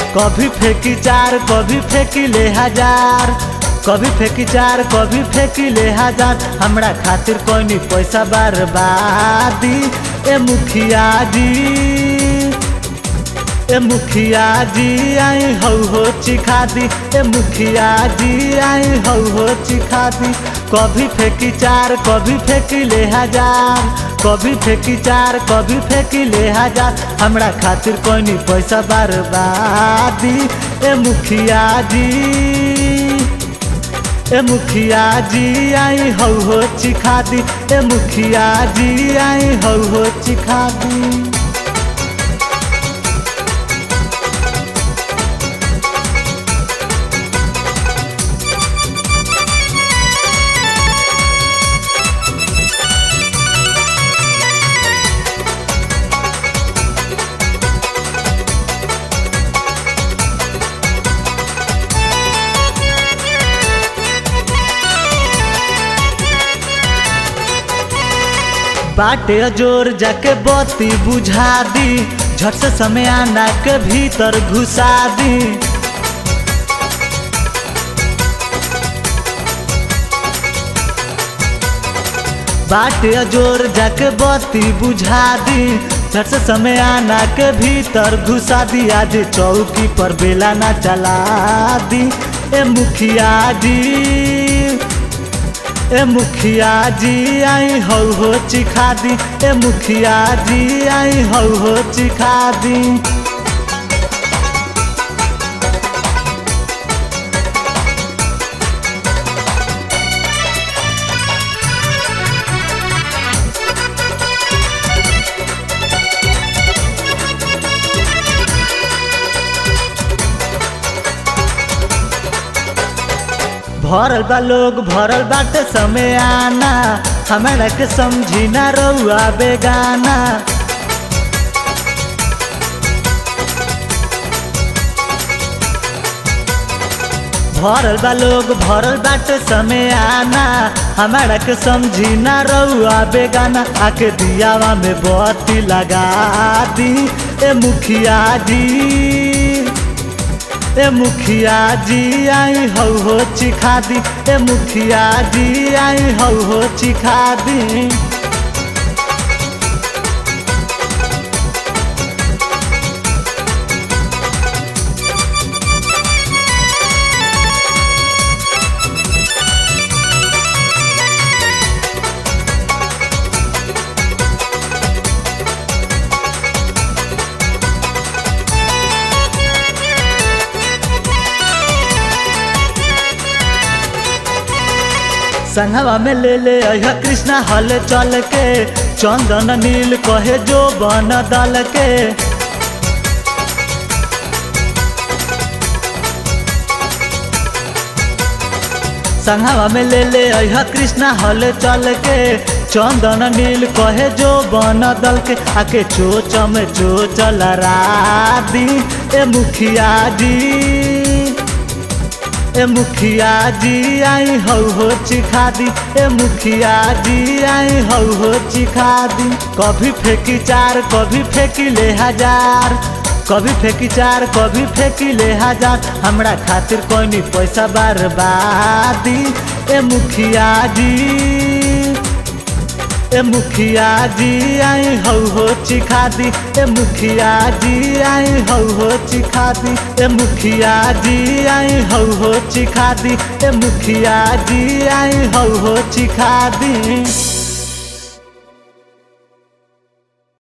कभी फेंकी चार कभी फेंकी ले हजार कभी फेंकी चार कभी फेंकी ले हजार हमरा खातिर कोई नहीं पैसा बर्बादी ए मुखिया जी ए मुखिया जी आई हौ हो चिखा दी ए मुखिया जी आई हौ हो चिखा दी कभी फेंकी चार कभी फेंकी ले हजार कभी फेंकी चार कभी फेंकी ले हजार हमरा खातिर कोई नहीं पैसा बर्बादी ए मुखिया जी ए मुखिया जी आई हौ हो चिखा दी ए मुखिया जी आई हौ हो चिखा दी बाटे जोर जाके बत्ती बुझा दी झट से समय आना के भीतर घुसा दी बाटे जोर जाके बत्ती बुझा दी झट से समय आना के भीतर घुसा दी आज चौकी पर बेला ना चला दी ए मुखिया जी ए मुखिया जी आई हौ हो चिखा दी ए मुखिया जी आई हौ हो चिखा दी भरल बा लोग भरल बाटे समय आना हमरा के समझी ना रउआ बेगाना भरल बा लोग भरल बाटे समय आना हमारा के समझी ना रउआ बेगाना आके दियावा में बत्ती लगा दी ए मुखिया जी ए मुखिया जी आई हौ हो चिखा दी ए मुखिया जी आई हौ हो चिखा दी संगवा में ले ले अह कृष्णा हल चल के चंदन नील कहे जो बन दल के संगवा में ले ले अह कृष्णा हल चल के चंदन नील कहे जो बन दल के आके चोच में चोच लड़ा दी ए मुखिया जी ए मुखिया जी आई हौ हो चिखा दी ए मुखिया जी आई हौ हो चिखा दी कभी फेंकी चार कभी फेंकी ले हजार कभी फेंकी चार कभी फेंकी ले हजार हमरा खातिर कोई नहीं पैसा बर्बादी ए मुखिया जी ए मुखिया जी आई हौ हो चिखा दी ए मुखिया जी आई हौ हो चिखा दी ए मुखिया जी आई हौ हो चिखा दी ए मुखिया जी आई हौ हो चिखा दी